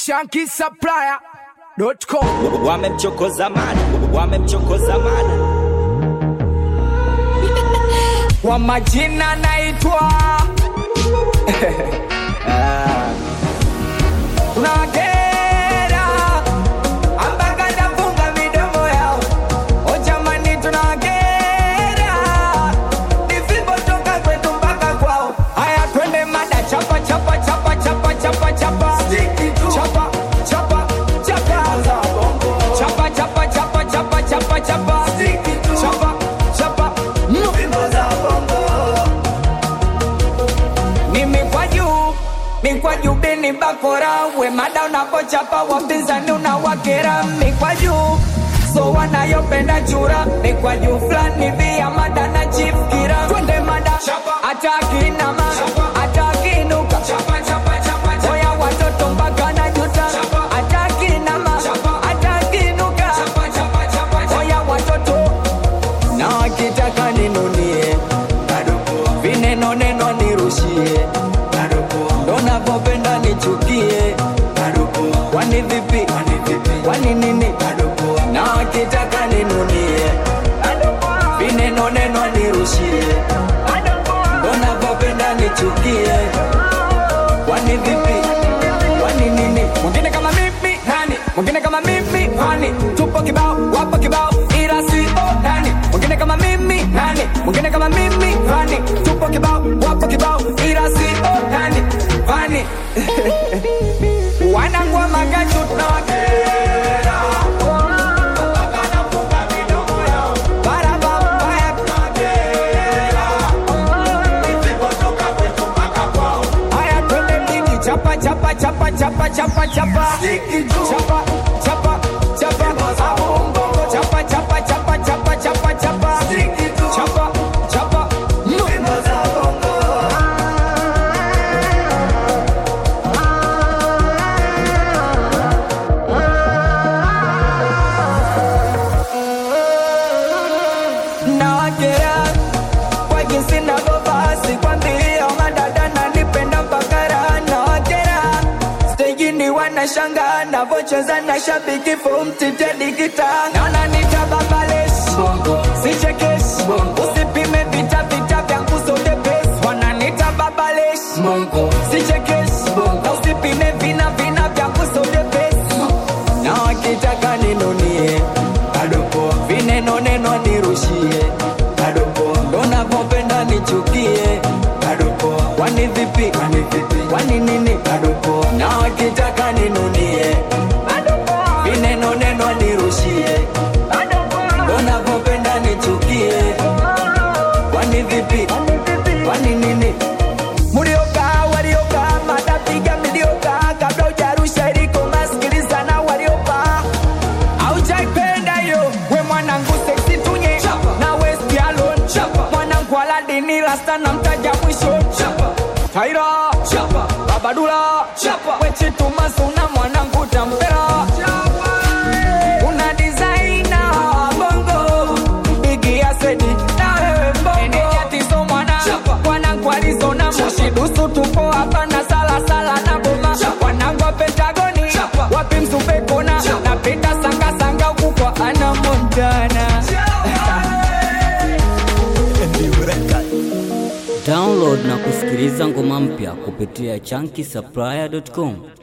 shankisupplier.com wamemchokoza mada wamemchokoza mada kwa majina naitwa tunakera ambaka nafunga midomo yao o jamani tunakera nisipotoka kwetu mpaka kwao haya twende mada chapa chapa chapa chapa chapa chapa chapa chapa chapa chapa chapa chapa chapa chapa chapa chapa chapa mimi kwa juu mi kwa juu bini bakora we mada unapochapa wapinzani unawakera mi kwa juu so wanayopenda chura mi kwa juu fulani via mada na chief kira twende mada atakinama atakinuka oya watoto mpaka na juta atakinama atakinuka oya watoto na wakitaka ninunie vineno neno nirushie ndo navyopenda nichukie kwani vipi kwani nini na wakitaka ninunie vineno neno nirushie ndo navyopenda nichukie kwani vipi kwani nini mwingine kama mimi nani mwingine kama mimi nani tupo kibao wapo kibao ila si o nani mwingine kama mimi nani mwingine kama mimi nani tupo kibao wapo kibao ila si o nani fani wanangwa magachu tunawakera Barabara. Haya twende mjini chapa chapa chapa chapa chapa chapa chapa chapa chapa chapa chapa chapa chapa chapa chapa chapa chapa nawakera kwa jinsi navyovaa sikwambia madada nanipenda mpaka raha nawakera stejini wanashanga navocheza na shabiki fumtitedikita naona nitababales sichekeshi usipime vita vita vyangu zote pesi wananita babales sichekeshi na usipime vina vina vyangu zote pesi na wakitaka ninunie vineno neno nirushie ndo navyopenda nichukie kwani vipi kwani nini na wakitaka ninunie vineno neno nirushie ndo navyopenda nichukie kwani vipi kwani nini mliokaa waliokaa matapiga miliokaa kabla ujarusha iliko masikilizana waliokaa aujaipenda yo we mwanangu seksi tunye na west alone mwanangu aladini rasta na mtaja mwisho taira babadula wechitumazuna mwanangu tampera una designer bongo bigi ya sedi na wewe mbongo enejatizo mwana mwanangu alizona mushidusu tupo hapa na salasala na boma mwanangu wa pentagoni wapi msupekona napita sangasanga huku kwa ana montana Download na kusikiliza ngoma mpya kupitia chunky supplier.com.